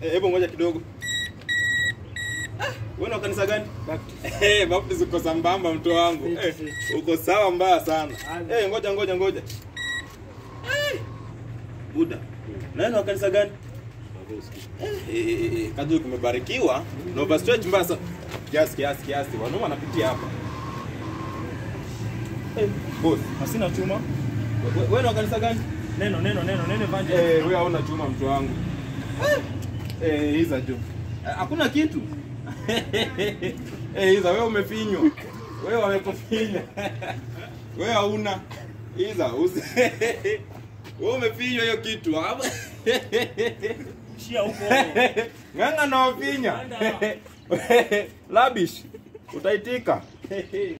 Eh, Hebu ngoja kidogo. Ah, Wewe una kanisa gani? Eh, Baptist uko sambamba mtu wangu. Fit, Eh, fit. uko sawa mbaya sana. Amen. Eh, ngoja ngoja ngoja. Eh, Buda. Na wewe una kanisa gani? Eh, eh, eh, eh, Kadri kumebarikiwa na overstretch mbaya sana. Kiasi kiasi kiasi. Wanaume wanapitia hapa. Eh, boss. Hasina chuma. we- Wewe una kanisa gani? Neno neno neno neno evangel. Eh, wewe hauna chuma mtu wangu. Eh, hiza jo. Eh, Hakuna kitu. Eh, hiza wewe umefinywa. Wewe wamekufinya. Wewe hauna. Hiza usi. Wewe umefinywa hiyo kitu. Hapa. Shia huko. Ng'ang'a na wafinya. Labish. Utaitika.